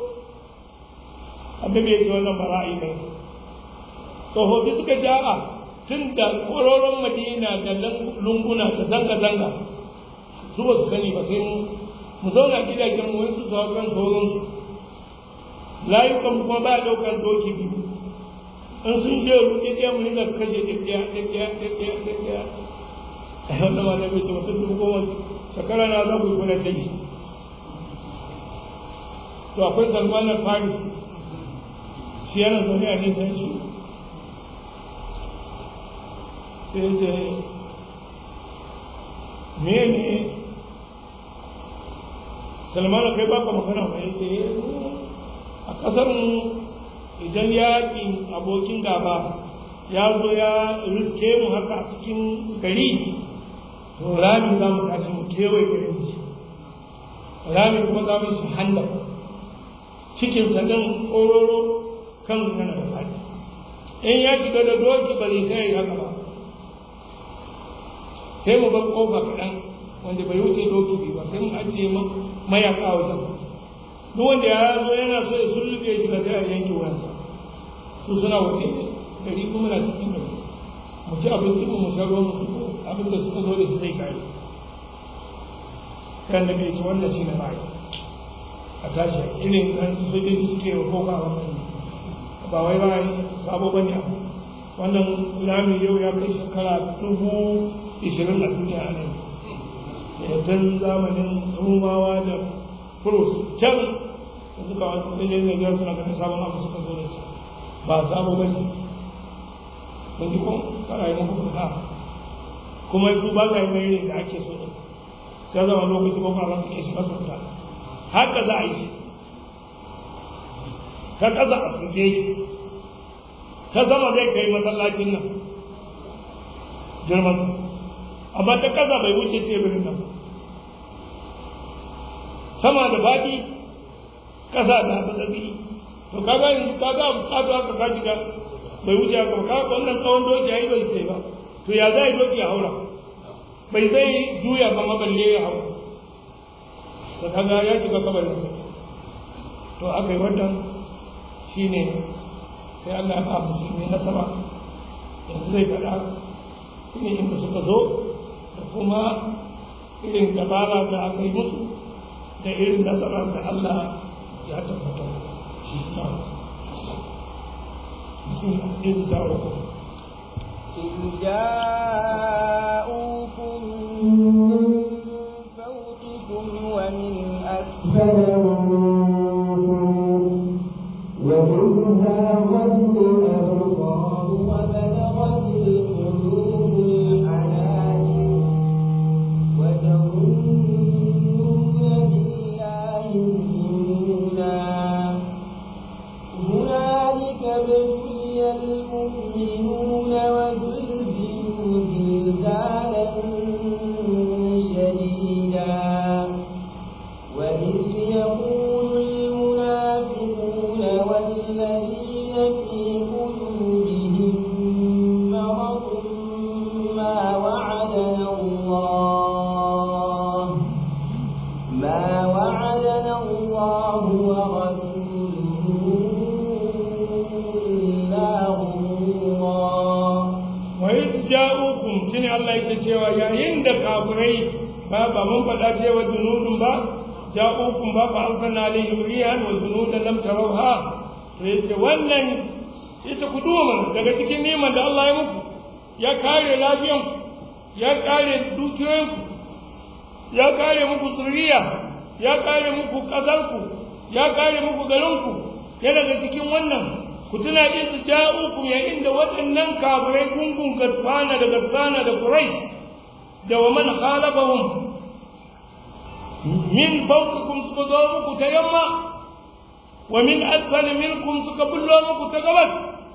annabi ya ce wannan bara'i ne tsofaffi suka ce a'a tun da kororon madina da lunguna da zanga-zanga su ba su sani ba sai mu mu zauna gidajen mu su su kan sauransu layukan kuma ba daukan doki biyu in sun je ruɗe ɗaya mu rinka kashe ɗaya ɗaya ɗaya ɗaya ɗaya wanda ma na bai ce mutum dubu goma shekara na za ku yi kuna kai to akwai salman na paris shi yana zaune a nisan shi sai ce mene salmanu kai baka magana mai ce a kasar idan yakin abokin gaba ya zo ya riske mu haka a cikin gari to rami za mu tashi mu kewaye garin shi rami kuma za mu shi handa cikin sadan kororo kan yana da fadi in ya shiga da doki ba zai sai haka ba sai mu bar kofa kaɗan wanda bai wuce doki biyu ba sai mu ajiye mayaka wajen duk wanda ya zo yana so ya sulluɓe shi ba sai a yanke wuyansa su suna waje gari kuma na cikin gari mu ci abinci mu sha ruwan mu abin da suka zo da su zai kare kan da bai ci wannan shi na bai a tashi irin nan sojoji suke wa kofa wannan ba wai ba sabo bane abu wannan rami yau ya kai shekara dubu ishirin a duniya a nan tun zamanin rumawa da furus can da suka wasu ɗanyen zagiyar suna ganin sabon abu suka zo da su ba sabo ba ne kun ji kun kara yi muku fita kuma su ba za yi mai ne da ake so da sai zama lokaci ba kuma ranka shi masu fita haka za a yi shi ta ƙasa a tuke ta sama zai kai masallacin nan girman amma ta kasa bai wuce teburin nan sama da faɗi kasa da tsatsi to kaga yanzu kaga bukatu haka ka shiga bai wuce haka ba kaga wannan tsawon doki ai bai sai ba to ya zai doki ya haura bai zai juya ba maballe ya haura to kaga ya shiga kabarin sa to aka yi wannan shine sai Allah ya ba musulmi nasara yanzu zai faɗa ne inda suka zo da kuma irin dabara da aka yi musu da irin nasara da Allah ya tabbatar إذ جاءوكم إذ جاءوكم من فوقكم ومن أسفل منكم وإذ هاوت الأبصار وبلغت القلوب الحناجر وتظنون بالله الظنونا هنالك ابتلي المؤمنون وزلزلوا زلزالا ja'ukum shine Allah yake cewa yayin da kafirai ba ba mun faɗa cewa junudun ba ja'ukum ba fa arsalna alaihim rihan wa junudan lam tarawha to yace wannan yace ku duba daga cikin neman da Allah ya muku ya kare lafiyan ya kare dukiyoyin ya kare muku zuriya ya kare muku kasarku ya kare muku garinku ya daga cikin wannan ku tuna in ja'ukum ya inda waɗannan kafirai gungun gadfana da gadfana da kurai da wa man khalafahum min fawqikum suka zo muku ta yamma wa min asfali minkum suka bullo muku ta gabas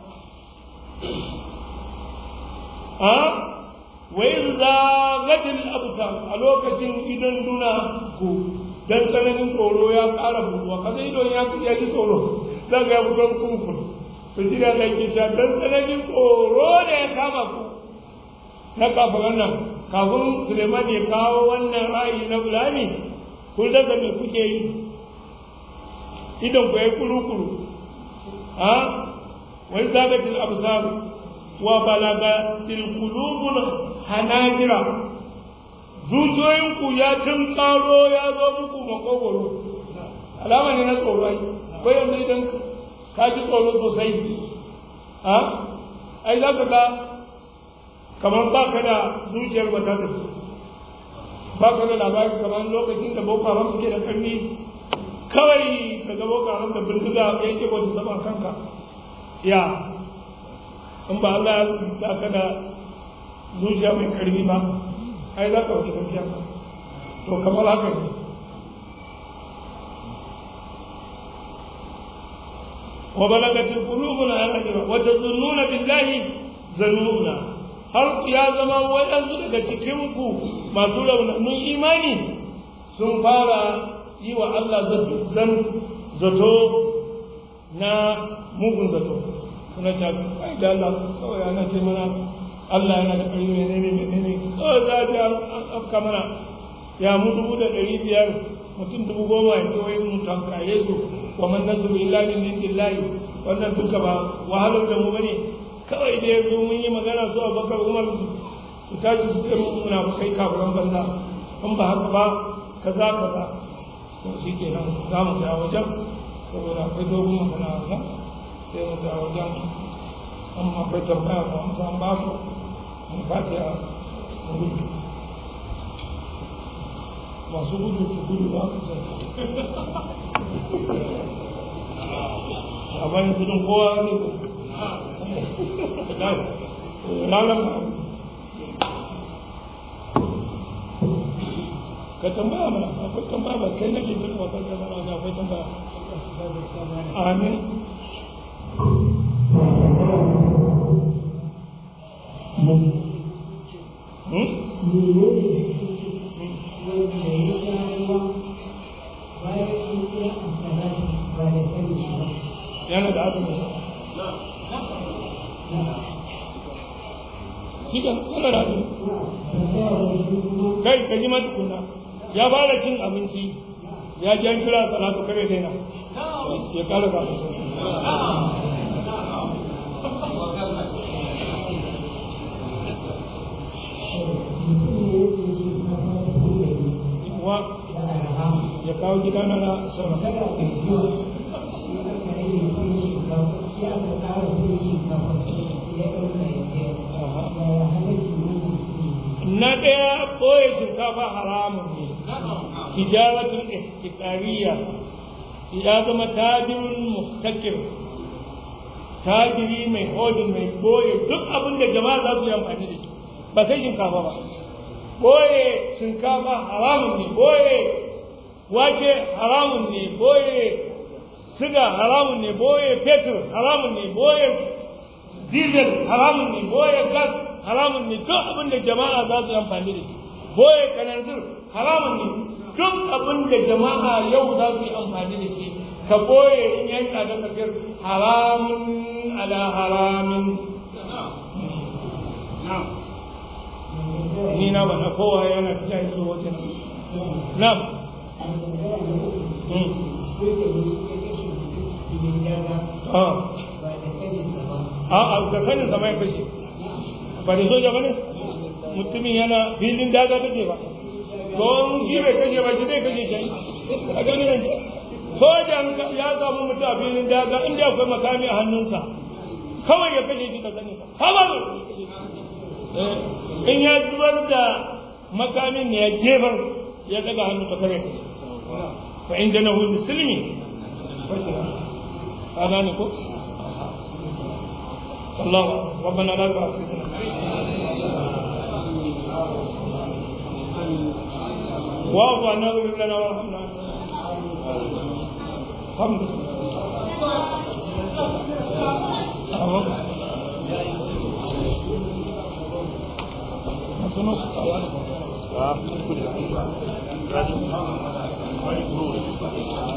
a wa in zagatil absar a lokacin idan duna ku dan tsananin tsoro ya ƙara buɗuwa kaga idon ya ya ji tsoro za ga ya fito kunkun to shi da zai kisha dan tsananin tsoro da ya kama ku na kafiran nan kafin Suleiman ya kawo wannan ra'ayi na bulani kun daga me kuke yi idan ku yi kuru-kuru a wai zagatil absar wa balagatil qulubul hanajira zuciyoyinku ya tun karo ya zo muku makogoro alama ne na tsoro ai ko yanzu idan ka ji tsoro sosai a ai za ka ga kamar ba ka da zuciyar ba ta tafi ba ka da labari kamar lokacin da boko haram suke da karni kawai ka ga boko haram da bindiga ya ke wata sama kanka ya in ba Allah ya ka da zuciya mai karfi ba ai za ka wuce gaskiya to kamar haka ne wa balagatil qulubuna al-ajra wa tazunnuna billahi zanuna har ya zama waɗansu daga cikin ku masu raunanun imani sun fara yi wa Allah zan zato na mugun zato suna ce ai da Allah kawai ana ce mana Allah yana da ƙarfi menene menene kawai za ta an afka mana ya mu dubu da ɗari biyar mutum dubu goma ya ce wai mun tankaye su wa man nasru illa min indillahi wannan duka ba wahalar da mu bane kawai da yanzu mun yi magana zuwa bakar umar su tashi su ce mun muna kai kafiran banza in ba haka ba kaza kaza to shi ke nan za mu ta wajen saboda akwai dogon magana wajen sai mu ta wajen amma akwai tambaya ba mu san ba ku mu fatiha mu gudu masu gudu su gudu ba ku sai a bayan gudun kowa ne ranar ka tambaya mana akwai tambaya ba kai nake jin wata da mana da akwai tambaya amin yana da azumin sa shi kan yana da azumin kai ka ji matukuna ya fara cin abinci ya ji an kira salatu kare daina ya kara ga wa ya kawo gida na na sama na ɗaya ɓoye shinkafa haramun ne tijaratul ihtikariya ya zama tajirin muhtakir tajiri mai hodin mai ɓoye duk abin da jama'a za su yi amfani da shi ba kai shinkafa ba ɓoye shinkafa haramun ne ɓoye wake haramun ne ɓoye siga haramun ne ɓoye fetur haramun ne ɓoye diesel haramun ne ɓoye gas haramun ne duk abin da jama'a za su yi amfani da shi boye kananzir haramun ne duk abin da jama'a yau za su yi amfani da shi ka boye in ya yi tsada ka kir haramun ala haramin ni na ba na kowa yana ta yi zuwa wajen na a a da sanin zama ya kashe ba da soja ba ne mutumin yana filin daga kake ba don shi bai kashe ba shi zai kashe shi a gani ne sojan ya samu mutu a filin daga inda akwai makami a hannunsa kawai ya kashe shi ka sani ba haɓar in ya zubar da makamin ne ya jefar ya daga hannu ka kare fa in jana hu musulmi ka gane ko الله ربنا لا تؤاخذنا واعف عنا واغفر لنا وارحمنا الحمد لله